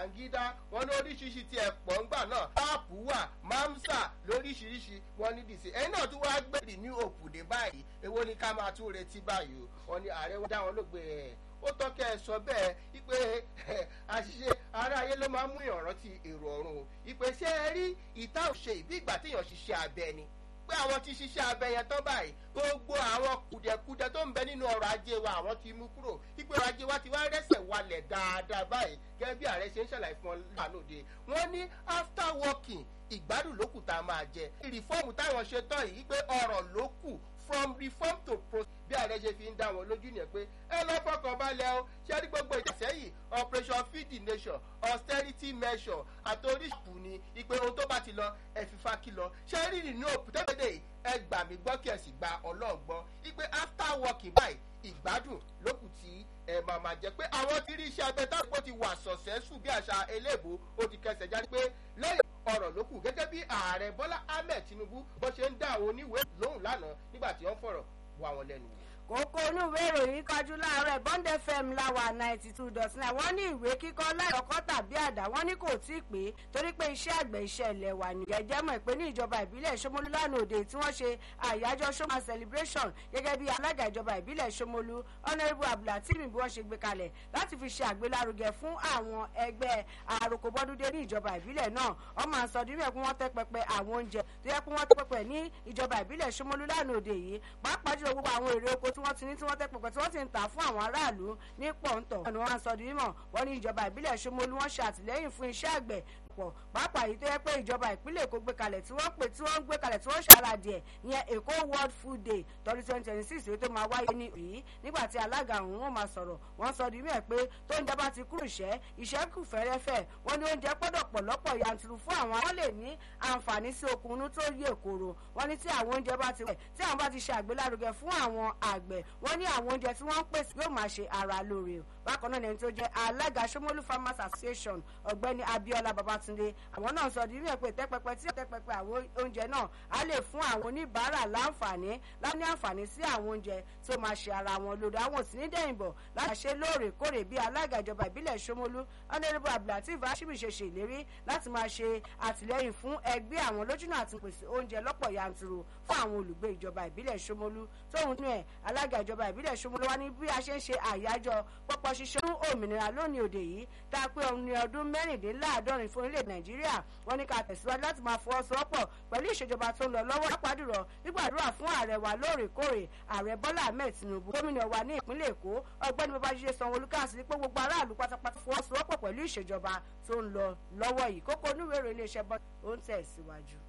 babangida wọn ní oríṣiríṣi ti ẹ̀pọ̀ ńgbà náà áàpù wà mamsa lóríṣiríṣi wọn ní dìsí ẹ̀yin náà tún wá gbèrè ní òkùdé báyìí èwo ni ká máa tún retí báyìí o wọn ní ààrẹ wọn dá wọn lóògbé ẹ̀ ó tọ́kẹ́ ẹ sọ bẹ́ẹ̀ wípé àṣìṣe aráyé ló máa ń mú ìrántí èrò ọ̀run o ìpè ṣé ẹ rí ìta òṣè ìbí ìgbà téèyàn ṣiṣẹ́ abẹ ni pé àwọn ti ṣiṣẹ́ abẹ yẹn tán báyìí gbogbo àwọn kùdẹ̀kudẹ tó ń bẹ nínú ọrọ̀ ajé wa àwọn ti mú kúrò wípé ọrọ̀ ajé wa ti wá rẹ́sẹ̀ walẹ̀ dáadáa báyìí gẹ́gẹ́ bí ààrẹ ṣe ń ṣàlàyé fún ọ lánàá wọ́n ní after working ìgbádùn ló kù tá a máa jẹ ìrìfọ́ọ̀mù táwọn ṣe tán yìí pé ọ̀rọ̀ ló kù from reform to pro bí ààrẹ ṣe fi ń dá wọn lójú nìyẹn pé ẹ lọ fọkàn balẹ̀ o ṣé ní gbogbo ìjàsẹ́yìn operation feed the nation austerity measure àti oríṣiríṣi ni ìpè ohun tó bá ti lọ ẹ fi fa kí lọ ṣé rí nínú òpùtẹ́gbẹ̀dẹ̀ ẹ gbà mí gbọ́ kí ẹ sì gba ọlọ́ọ̀gbọ́ ìpè after working báyìí ìgbádùn lókù tí ẹ máa máa jẹ pé àwọn tí rí iṣẹ́ abẹ táwọn kò ti wà sọ̀sẹ́sù bí àṣà eléèbó ó ti kẹsẹ̀ jáde pé lẹ́yìn ọ̀rọ̀ ló kù gẹ́gẹ́ bí ààrẹ bọ́lá ahmed tinubu bó ṣe ń dá àwọn oníwèé lóhùn lánàá nígbà tí wọ́n fọ̀rọ̀ wá wọn lẹ́nu wò kókó olúwé ìròyìn kájú láàárọ̀ bond fm láwà ninety two dot nine wọ́n ní ìwé kíkọ́ láìkọ́kọ́ tàbí àdá wọ́n ní kò tí ì pé torí pé iṣẹ́ àgbẹ̀ iṣẹ́ ilẹ̀ wà ní. jẹ́jẹ́ mọ̀ pé ní ìjọba ìbílẹ̀ Ṣómólú lánàá òde tí wọ́n ṣe àyájọ́ Ṣómólú celebration gẹ́gẹ́ bí alága ìjọba ìbílẹ̀ Ṣómólú honourable abdulhateem bí wọ́n ṣe gbé kalẹ̀ láti fi ṣe àgbélárugẹ fún àwọn ẹgbẹ́ àròkọbọ́dúndé ní ìjọba ìbílẹ̀ náà wọ́n máa sọ dídú ẹ̀ pé wọ́n tẹ́ pẹpẹ àwọn oúnjẹ tó yẹ pé wọ́n tẹ́ pẹpẹ ní ìjọba ìbílẹ̀ Ṣómólú lánàá òde yìí pàápàá jùlọ gbogbo àwọn èrè oko tí wọ́n ti ní tí wọ́n tẹ́ pẹpẹ tí wọ́n ti ń tà fún àwọn aráàlú ní pọ̀ǹtọ̀. ọ̀nà wọn sọ dímọ̀ wọ́n ní ìjọba ìbílẹ̀ Ṣómólú wọ́n ṣe àtìlẹ́yìn fún iṣẹ́ àgbẹ̀ pọ̀ pàápàá yìí tó yẹ pé ìjọba ìpínlẹ̀ Èkó gbé kalẹ̀ tí wọ́n pè tí wọ́n gbé kalẹ̀ tí wọ́n ṣàràdì ẹ̀ ìyẹn Èkó World Food Day tọdún twenty twenty six èyí tó máa wáyé ní yìí nígbà tí alága ọ̀hún wọn máa sọ̀rọ̀ wọ́n sọ di mẹ́ẹ̀ pé tó ń jábá ti kúrò iṣẹ́ iṣẹ́ kù fẹ́rẹ́fẹ́ wọ́n ní oúnjẹ gbọ́dọ̀ pọ̀ lọ́pọ̀ yanturu fún àwọn àwọn lè ní àǹfààní sí okun inú tó yè kóró wọ́n ní tí àwọn oúnjẹ bá ti wẹ̀ tí àwọn bá ti ṣe àgbélárugẹ fún àwọn àgbẹ̀ wọ́n ní àwọn oúnjẹ tí wọ́n ń pèsè yóò máa ṣe ara lóore o bákan náà ẹni tó jẹ́ alága Ṣómólú Farmers Association ọ̀gbẹ́ni Abíọ́lá Babátúndé àwọn náà sọ di ní ẹ̀pẹ́ tẹ́pẹpẹ tí tẹ́pẹpẹ àwọn oúnjẹ náà á lè fún àwọn oníbàárà láǹfààní láni àǹfààní sí àwọn oúnjẹ tó máa ṣe ara wọn lòdì àwọn òsì ní dẹ̀yìnbọ̀ láti ṣe lóòrèkóòrè bí alága ìjọba ìbílẹ̀ Ṣómólú honourable abdulateef ashimi ṣe ṣe ìlérí láti máa ṣe àtìlẹ́yìn fún ẹgbẹ́ àwọn lójúnà àti pèsè oúnjẹ lọ́pọ̀ yanturu fún àwọn olùgbé ìjọba ìbílẹ̀ Ṣómólú tóun nú ẹ̀ alága ìjọba ìbílẹ̀ Ṣómólú wá ní bí a ṣe ń ṣe àyájọ́ pọ́pọ́ ṣíṣe fún òmìnira lónìí òde yìí tá a pé ní ọdún mẹ́rìndínláàádọ́rin fún orílẹ̀ Nàìjíríà wọ́n ní ká tẹ̀síwájú láti máa fọwọ́sowọ́pọ̀ pẹ̀lú ìṣèjọba tó ń lọ lọ́wọ́ lápàdúrọ̀ nígbàdúrà fún ààrẹ wa lóòrèkóòrè ààrẹ Bọ́lá Ahmed Tinubu gómìnà wa ní ìpínlẹ̀ Èkó ọ̀gbẹ́ni Babájídé Sanwó-Olú káàsì pé gbogbo aráàlú pátápátá fọwọ́sowọ́pọ̀ pẹ̀lú ìṣèjọba tó ń lọ lọ́wọ́ yìí kókó onúwèrè iléeṣẹ́ bọ́ ó ń tẹ̀síwájú.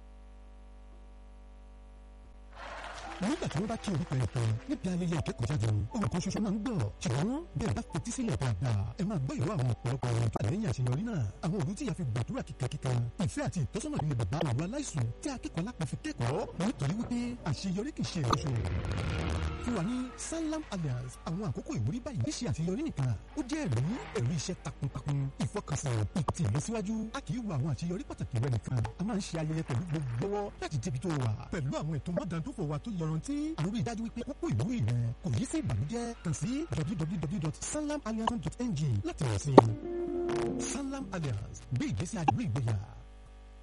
nígbà tí wọ́n bá kí orúkọ ẹ̀ tán níbi ayẹyẹ ìkẹ́kọ̀ọ́jáde ohun kan ṣoṣo máa ń gbọ́ ṣùgbọ́n bí ẹ bá fetí sílẹ̀ dáadáa ẹ máa gbọ́ ìró àwọn ọ̀pọ̀lọpọ̀ ohun tó àlẹ́yìn àṣeyọrí náà àwọn òbí tí ìyá fi gbàdúrà kíkankíkan ìfẹ́ àti ìtọ́sọ́nà ilé bàbá àwọn aláìsùn tí akẹ́kọ̀ọ́ alápá fi kẹ́kọ̀ọ́ nítorí wípé àṣeyọrí kì í ṣe ìrọ̀ṣọ́ fún wa ní Sanlam Alliance àwọn àkókò ìwúrí báyìí ṣe àṣeyọrí nìkan ó jẹ́ ẹ̀rí ẹ̀rí iṣẹ́ takuntakun ìfọkànsìn ìtì ìlọsíwájú a kì í wo àwọn àṣeyọrí pàtàkì rẹ nìkan a máa ń ṣe ayẹyẹ pẹ̀lú gbogbo láti débi tó wà pẹ̀lú àwọn ètò mọ́dàndófò wa tó yọrantí àrùn ìdájú wípé kókó ìwúrí rẹ kò yí sí ìbànújẹ́ kàn sí www.sanlamalliance.ng láti rẹ̀ sí Sanlam Alliance gbé ìgbésí ayé ìgbéyà.